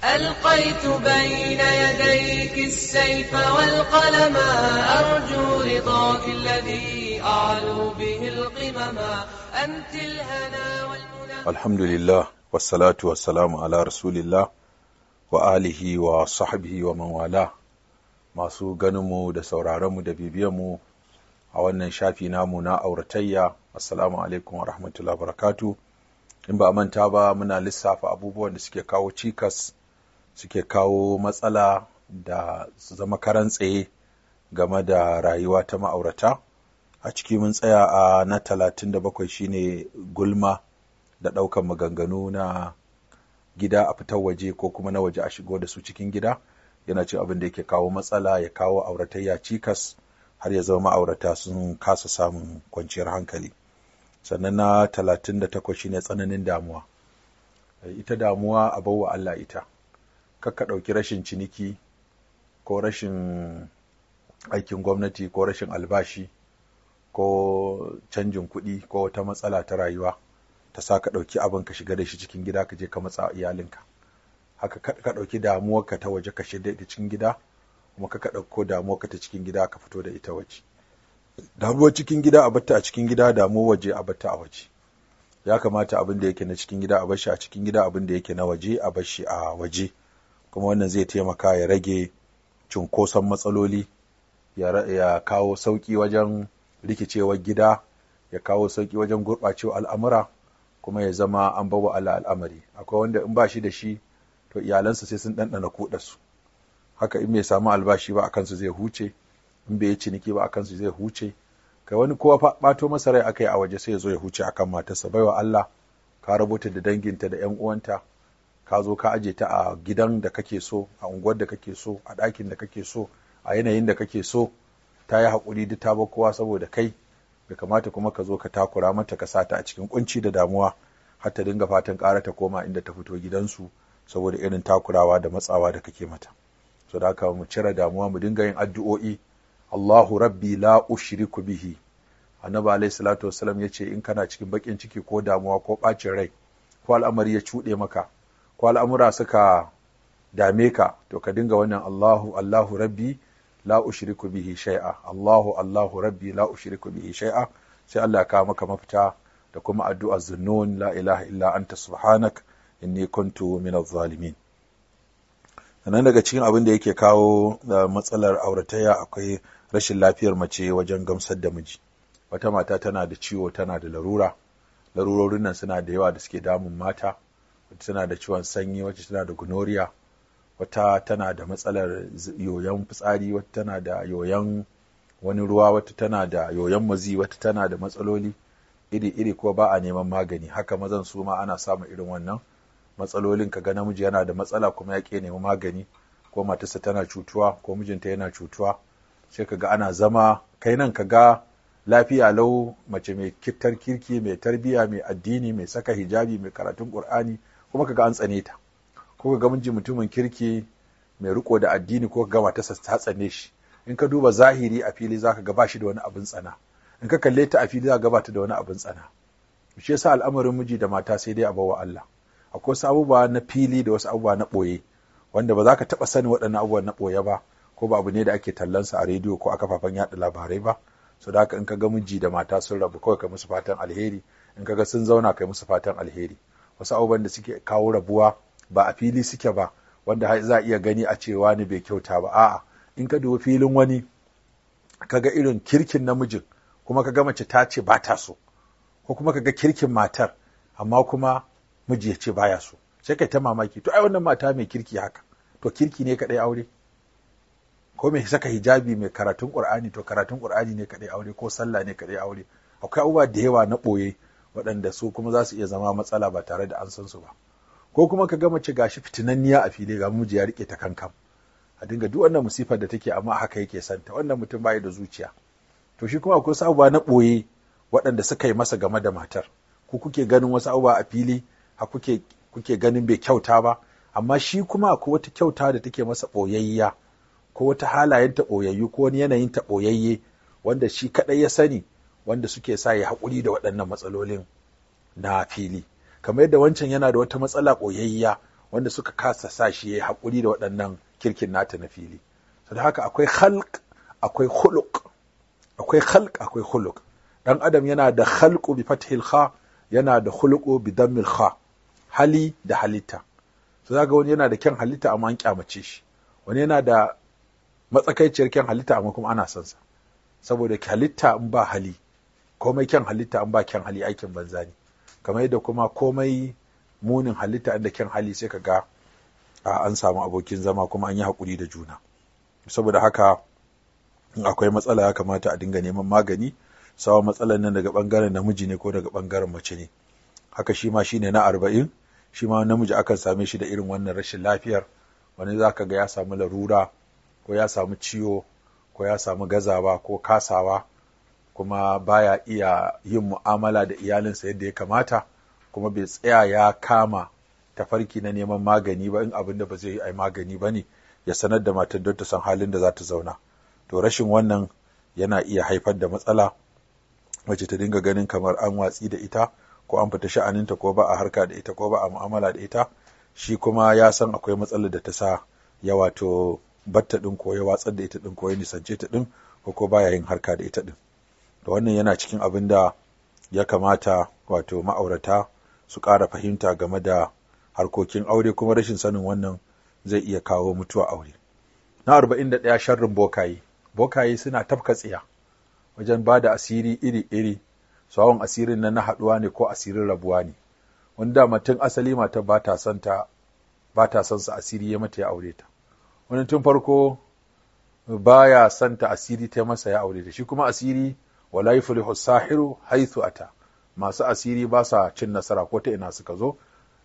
ألقيت بين يديك السيف والقلم أرجو رضاك الذي أعلو به القمم أنت الهنا والمنى الحمد لله والصلاة والسلام على رسول الله wa alihi wa sahbihi wa man wala masu ganinmu da sauraronmu da bibiyanmu a wannan shafi namu na auratayya assalamu alaikum wa rahmatullahi barakatu in ba a manta ba muna lissafa abubuwan da suke kawo cikas suke kawo matsala da su zama karan tsaye game da rayuwa ta ma'aurata a ciki mun tsaya a na talatin da bakwai shine gulma da ɗaukan maganganu na gida a fitar waje ko kuma na waje a shigo da su cikin gida yana cin abin da yake kawo matsala ya kawo auratayya cikas har ya zama ma'aurata sun kasa samun kwanciyar hankali sannan na talatin da takwas shine tsananin damuwa ita damuwa a bawa Allah ita kakka ɗauki rashin ciniki ko rashin aikin gwamnati ko rashin albashi ko canjin kuɗi ko wata matsala ta rayuwa ta sa ka ɗauki abin ka shiga da shi cikin gida ka je ka matsa iyalinka haka ka ɗauki damuwarka ta waje ka shiga da cikin gida kuma ka ɗauko damuwarka ta cikin gida ka fito da ita waje damuwar cikin gida a batta a cikin gida damuwar waje a batta a waje ya kamata abin da yake na cikin gida a bashi a cikin gida abin da yake na waje a bashi a waje kuma wannan zai taimaka ya rage cunkoson matsaloli ya kawo sauƙi wajen rikicewar gida ya kawo sauƙi wajen gurɓacewar al'amura kuma ya zama an bawa Allah al'amari akwai wanda in ba shi da shi to iyalansa sai sun ɗanɗana kuɗarsu haka in bai samu albashi ba a kansu zai huce in bai yi ciniki ba a kansu zai huce kai wani kowa ɓato masa rai aka yi a waje sai ya zo ya huce akan matarsa baiwa Allah ka rubuta da danginta da ƴan uwanta ka zo ka aje ta a gidan da kake so a unguwar da kake so a ɗakin da kake so a yanayin da kake so ta yi haƙuri duk ta bar kowa saboda kai bai kamata kuma ka zo ka takura mata ka sata a cikin kunci da damuwa har ta dinga fatan ƙara ta koma inda ta fito gidansu saboda irin takurawa da matsawa da kake mata so da haka mu cire damuwa mu dinga yin addu'o'i Allahu rabbi la ushriku bihi annabi alayhi salatu wassalam yace in kana cikin bakin ciki ko damuwa ko bacin rai ko al'amari ya cuɗe maka ko al'amura suka dame ka to ka dinga wannan Allahu Allahu rabbi la ushriku bihi shay'a Allahu Allahu rabbi la ushriku bihi shay'a sai Allah ya kawo maka mafita da kuma addu'a zunnun la ilaha illa anta subhanak inni kuntu minadh zalimin sannan daga cikin abin da yake kawo matsalar auratayya akwai rashin lafiyar mace wajen gamsar da miji wata mata tana da ciwo tana da larura larurorin nan suna da yawa da suke damun mata wata tana da ciwon sanyi wacce tana da gonoriya wata tana da matsalar yoyon fitsari wata tana da yoyon wani ruwa wata tana da yoyon mazi wata tana da matsaloli iri-iri ko ba a neman magani haka mazan su ma ana samun irin wannan matsalolin ka ga namiji yana da matsala kuma ya ke nemi magani ko matarsa tana cutuwa ko mijinta yana cutuwa sai ka ga ana zama kai nan ka ga lafiya lau mace mai kittar kirki mai tarbiya mai addini mai saka hijabi mai karatun qur'ani kuma ka ga an tsane ta ko ga miji mutumin kirki mai riko da addini ko ga matarsa ta tsane shi in ka duba zahiri a fili zaka ga bashi da wani abin tsana in ka kalle ta a fili zaka ga bata da wani abin tsana shi yasa al'amarin miji da mata sai dai a bawa Allah akwai wasu abubuwa na fili da wasu abubuwa na ɓoye wanda ba za ka taɓa sani waɗannan abubuwan na ɓoye ba ko ba abu ne da ake tallansa a rediyo ko a kafafen yaɗa labarai ba so da haka in ka ga miji da mata sun rabu kawai ka musu fatan alheri in ka ga sun zauna kai musu fatan alheri wasu abubuwan da suke kawo rabuwa ba a fili suke ba wanda za a iya gani a cewa ni bai kyauta ba a'a in ka dubi filin wani ka ga irin kirkin namijin kuma ka ga mace ta ce ba ta so ko kuma ka ga kirkin matar amma kuma miji ya ce baya so sai kai ta mamaki to ai wannan mata mai kirki haka to kirki ne kadai aure ko mai saka hijabi mai karatun qur'ani to karatun qur'ani ne kadai aure ko sallah ne kadai aure akwai abubuwa da yawa na boye waɗanda su kuma za su iya zama matsala ba tare da an san su ba ko kuma ka ga mace gashi fitinanniya a fili ga miji ya rike ta kankan a dinga duk wannan musifar da take amma haka yake santa wannan mutum bai da zuciya to shi kuma akwai abubuwa na boye waɗanda suka yi masa game da matar ku kuke ganin wasu abubuwa a fili a kuke kuke ganin bai kyauta ba amma shi kuma akwai wata kyauta da take masa ɓoyayya ko wata halayen ta ɓoyayyu ko wani yanayin ta ɓoyayye wanda shi kaɗai ya sani wanda suke sa ya haƙuri da waɗannan matsalolin na fili kamar yadda wancan yana da wata matsala ɓoyayya wanda suka kasa sa shi ya yi haƙuri da waɗannan kirkin nata na fili da haka akwai khalq akwai khuluq akwai khalq akwai khuluq dan adam yana da khalqu bi fathil kha yana da khuluqu bi dammil kha hali da halitta so zaka wani yana da kyan halitta amma an kyamace shi wani yana da matsakaiciyar kyan halitta amma kuma ana son sa saboda halitta in ba hali komai kyan halitta in ba kyan hali aikin banza ne kamar yadda kuma komai munin halitta inda kyan hali sai ka ga an samu abokin zama kuma an yi haƙuri da juna saboda haka in akwai matsala ya kamata a dinga neman magani sawa matsalar nan daga bangaren namiji ne ko daga bangaren mace ne haka shi ma shine na arba'in shi ma namiji akan same shi da irin wannan rashin lafiyar wani za ka ga ya samu larura ko ya samu ciwo ko ya samu gazawa ko kasawa kuma baya iya yin mu'amala da iyalinsa yadda ya kamata kuma bai tsaya ya kama tafarki na neman magani ba in abin da ba zai yi ai magani ba ne ya sanar da matar don ta san halin da za ta zauna to rashin wannan yana iya haifar da matsala wacce ta dinga ganin kamar an watsi da ita ko an fita sha'aninta ko ba a harka da ita ko ba a mu'amala da ita shi kuma ya san akwai matsalar da ta sa ya wato batta din ko ya watsar da ita din ko ya nisance ta din ko ko baya yin harka da ita din da wannan yana cikin abin da ya kamata wato ma'aurata su ƙara fahimta game da harkokin aure kuma rashin sanin wannan zai iya kawo mutuwa aure na arba'in da ɗaya sharrin bokaye bokaye suna tafka tsiya wajen ba da asiri iri-iri sawon asirin nan na haɗuwa ne ko asirin rabuwa ne wanda mutum asali mata ba ta son ta ba ta son sa asiri ya mata ya aure ta wani tun farko baya son ta asiri ta masa ya aure ta shi kuma asiri wala yuflihu sahiru haythu ata masu asiri ba sa cin nasara ko ta ina suka zo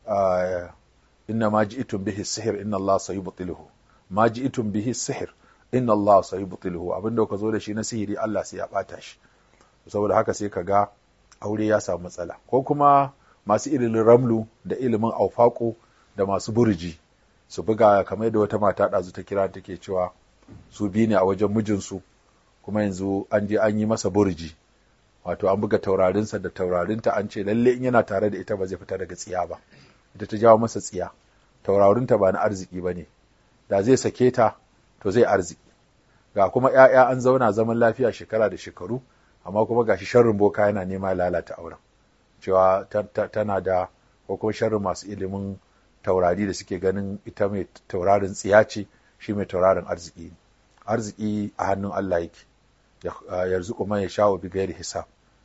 inna ma ji'tum bihi sihir inna Allah sayubtiluhu ma ji'tum bihi sihir inna Allah sayubtiluhu abinda ka zo da shi na sihiri Allah sai ya bata shi saboda haka sai ka ga aure ya samu matsala ko kuma masu ilimin ramlu da ilimin aufaƙo da masu burji su buga kamar da wata mata ɗazu ta kira take cewa su bi ne a wajen mijinsu kuma yanzu an je an yi masa burji wato an buga taurarinsa da taurarinta an ce lalle in yana tare da ita ba zai fita daga tsiya ba ita ta jawo masa tsiya taurarinta ba na arziki ba ne da zai sake ta to zai arziki ga kuma 'ya'ya an zauna zaman lafiya shekara da shekaru amma kuma gashi sharrin boka yana nema lalata auren cewa tana da ko kuma sharrin masu ilimin taurari da suke ganin ita mai taurarin tsiya ce shi mai taurarin arziki ne arziki a hannun Allah yake yanzu kuma ya sha bi gairi hisab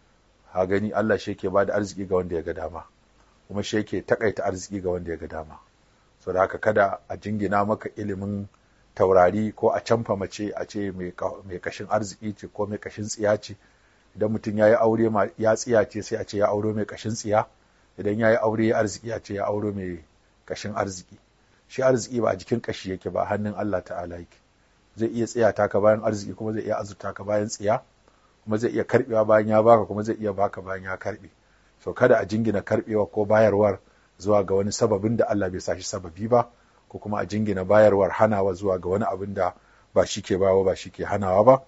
ha gani Allah shi yake bada arziki ga wanda ya ga dama kuma shi yake takaita arziki ga wanda ya ga dama saboda haka kada a jingina maka ilimin taurari ko a canfa mace a ce mai kashin arziki ce ko mai kashin tsiya ce idan mutum ya yi aure ya tsiya ce sai a ce ya auro mai kashin tsiya idan ya yi aure ya arziki a ce ya auro mai kashin arziki shi arziki ba a jikin kashi yake ba hannun Allah ta'ala yake zai iya tsiya taka bayan arziki kuma zai iya azurta ka bayan tsiya kuma zai iya karbewa bayan ya baka kuma zai iya baka bayan ya karbe so kada a jingina karbewa ko bayarwar zuwa ga wani sababin da Allah bai sa shi sababi ba ko kuma a jingina bayarwar hanawa zuwa ga wani abin da ba shi ke bawa ba shi ke hanawa ba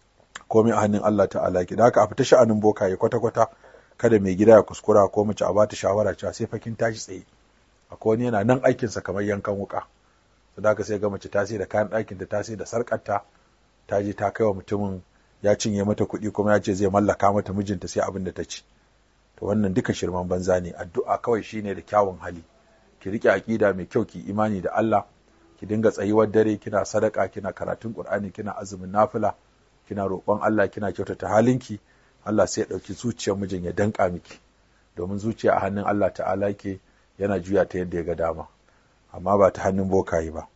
komai a hannun Allah ta'ala ki da haka a fita sha'anin bokaye kwata-kwata kada mai gida ya kuskura ko mace a bata shawara cewa sai fakin tashi tsaye akwai wani yana nan aikinsa kamar yankan wuka to da haka sai ga mace ta sai da kayan ɗakin da ta sai da sarƙarta ta je ta kai wa mutumin ya cinye mata kuɗi kuma ya ce zai mallaka mata mijinta sai abin da ta ci to wannan duka shirman banza ne addu'a kawai shine da kyawun hali ki rike aƙida mai kyau ki imani da Allah ki dinga tsayuwar dare kina sadaka kina karatun Qur'ani kina azumin nafila kina roƙon Allah kina kyautata halinki Allah sai ya ɗauki zuciyar mijin ya danƙa miki domin zuciya a hannun Allah ta'ala ke yana juya ta yadda ya ga dama amma ba ta hannun bokaye ba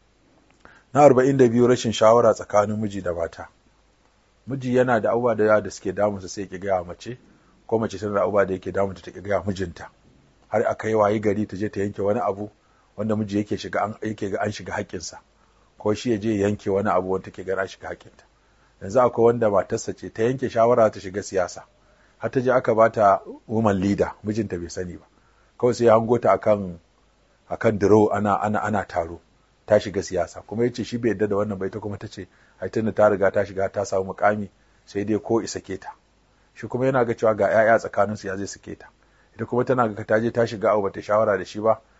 na arba'in da biyu rashin shawara tsakanin miji da mata miji yana da abubuwa da yawa da suke damunsa sai ya gaya mace ko mace tana da abubuwa da yake damunta ta gaya mijinta har aka yi wayi gari ta je ta yanke wani abu wanda miji yake shiga an yake ga an shiga haƙƙinsa ko shi ya je yanke wani abu wanda take ga an shiga haƙƙinta yanzu akwai wanda matarsa ce ta yanke shawara ta shiga siyasa har ta je aka bata woman leader mijinta bai sani ba kawai sai ya hango ta akan akan diro ana ana ana taro ta shiga siyasa kuma yace shi bai yadda da wannan bai ta kuma tace ai tunda ta riga ta shiga ta samu mukami sai dai ko isa ke ta shi kuma yana ga cewa ga 'ya'ya tsakanin su ya zai sake ta ita kuma tana ga ta je ta shiga abu bata shawara da shi ba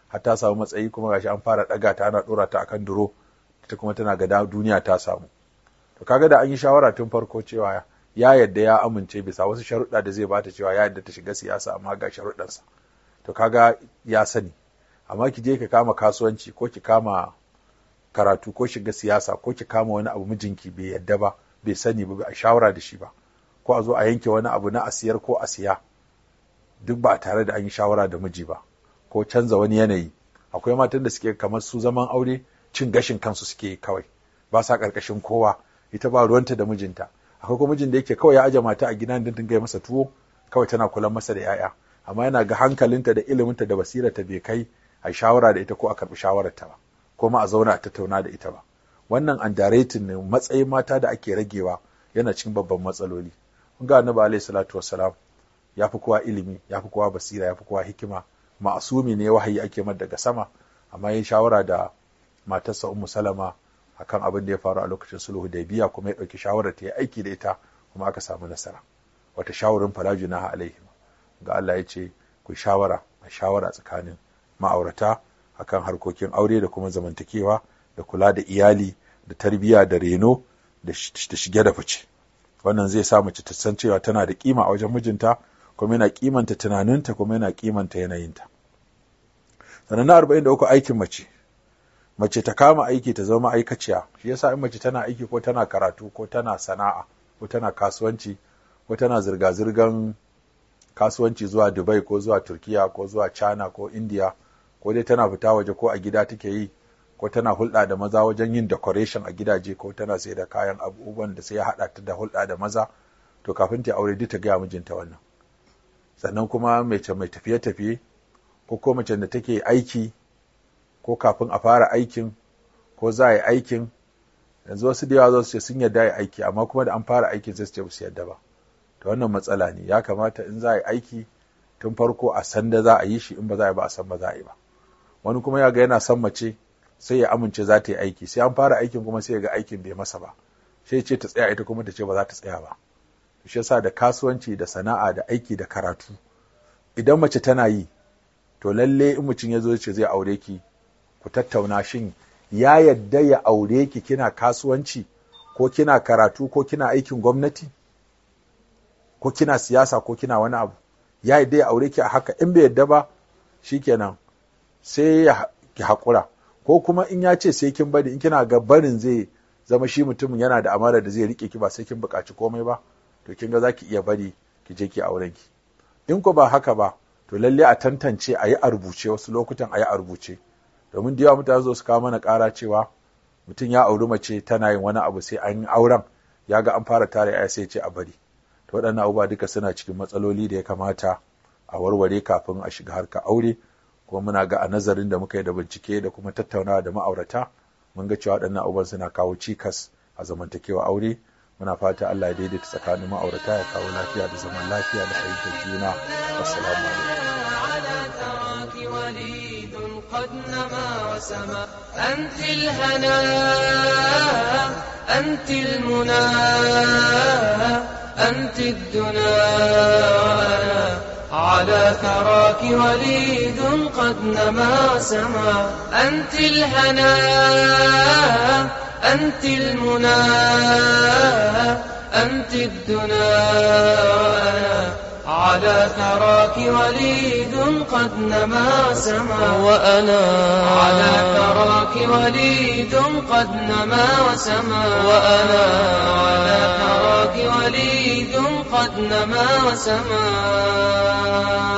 har ta samu matsayi kuma gashi an fara ɗaga ta ana ɗora ta akan duro ita kuma tana ga duniya ta samu to kaga da an yi shawara tun farko cewa ya yadda ya amince bisa wasu sharuɗa da zai bata cewa ya yadda ta shiga siyasa amma ga sharuɗansa to kaga ya sani amma ki je ki kama kasuwanci ko ki kama karatu ko shiga siyasa ko ki kama wani abu mijinki bai yadda ba bai sani ba a shawara da shi ba ko a zo a yanke wani abu na asiyar ko a siya duk ba tare da an yi shawara da miji ba ko canza wani yanayi akwai matan da suke kamar su zaman aure cin gashin kansu suke kawai ba sa karkashin kowa ita ba ruwanta da mijinta akwai kuma mijin da yake kawai ya aje mata a gidan din dinga masa tuwo kawai tana kula masa da yaya amma yana ga hankalinta da iliminta da basirarta bai kai a shawara da ita ko a karbi shawararta ba ko ma a zauna a tattauna da ita ba wannan underrating ne matsayin mata da ake ragewa yana cikin babban matsaloli kun ga annabi alaihi salatu wassalam ya fi kowa ilimi ya fi kowa basira ya fi kowa hikima ma'asumi ne wahayi ake mar daga sama amma yin shawara da matarsa ummu salama akan abin da ya faru a lokacin sulhu da biya kuma ya ɗauki shawarar ta yi aiki da ita kuma aka samu nasara wata shawarin fala junaha alaihim ga Allah ya ce ku shawara a shawara tsakanin ma'aurata akan harkokin aure da kuma zamantakewa da kula da iyali da tarbiyya da reno da shige da fice wannan zai sa mace ta san cewa tana da kima a wajen mijinta kuma yana kimanta tunaninta kuma yana kimanta yanayinta sannan na arba'in da uku aikin mace mace ta kama aiki ta zama aikaciya shi yasa in mace tana aiki ko tana karatu ko tana sana'a ko tana kasuwanci ko tana zirga-zirgan kasuwanci zuwa dubai ko zuwa turkiya ko zuwa china ko india ko dai tana fita waje ko a gida take yi ko tana hulɗa da maza wajen yin decoration a gidaje ko tana sai da kayan abubuwan da sai ya haɗa ta da hulɗa da maza to kafin ta aure duk ta gaya mijinta wannan sannan kuma mace mai tafiye-tafiye ko ko mace da take aiki ko kafin a fara aikin ko za a yi aikin yanzu wasu da yawa za su ce sun yarda yi aiki amma kuma da an fara aikin sai su ce ba su yarda ba to wannan matsala ne ya kamata in za a yi aiki tun farko a san da za a yi shi in ba za a yi ba a san ba za a yi ba wani kuma ya ga yana son mace sai ya amince za ta yi aiki sai an fara aikin kuma sai ya ga aikin bai masa ba sai ce ta tsaya ita kuma ta ce ba za ta tsaya ba shi yasa da kasuwanci da sana'a da aiki da karatu idan mace tana yi to lalle in mutum ya zo ce zai aure ki ku tattauna shin ya yadda ya aure ki kina kasuwanci ko kina karatu ko kina aikin gwamnati ko kina siyasa ko kina wani abu ya yadda ya aure ki a haka in bai yadda ba shikenan sai ya ki haƙura ko kuma in ya ce sai kin bari in kina ga barin zai zama shi mutumin yana da amara da zai rike ki ba sai kin buƙaci komai ba to kin ga za ki iya bari ki je ki auren ki in ko ba haka ba to lalle a tantance a yi a rubuce wasu lokutan a yi a rubuce domin da yawa mutane zo su kawo mana ƙara cewa mutum ya auri mace tana yin wani abu sai an yi auren ya ga an fara tare ya sai ce a bari to waɗannan abubuwa duka suna cikin matsaloli da ya kamata a warware kafin a shiga harka aure kuma muna ga a nazarin da muka yi da bincike da kuma tattaunawa da ma'aurata mun ga cewa waɗannan abubuwan suna kawo cikas a zamantakewa aure muna fata Allah ya daidaita tsakanin ma'aurata ya kawo lafiya da zaman lafiya da fahimtar juna wassalamu alaikum قد نما وسما أنت الهنا أنت المنى أنت الدنا على ثراك وليد قد نما وسما أنت الهنا أنت المنى أنت الدنا على ثراك وليد قد نما سما وأنا على ثراك وليد قد نما وسما وأنا على ثراك وليد قد نما وسما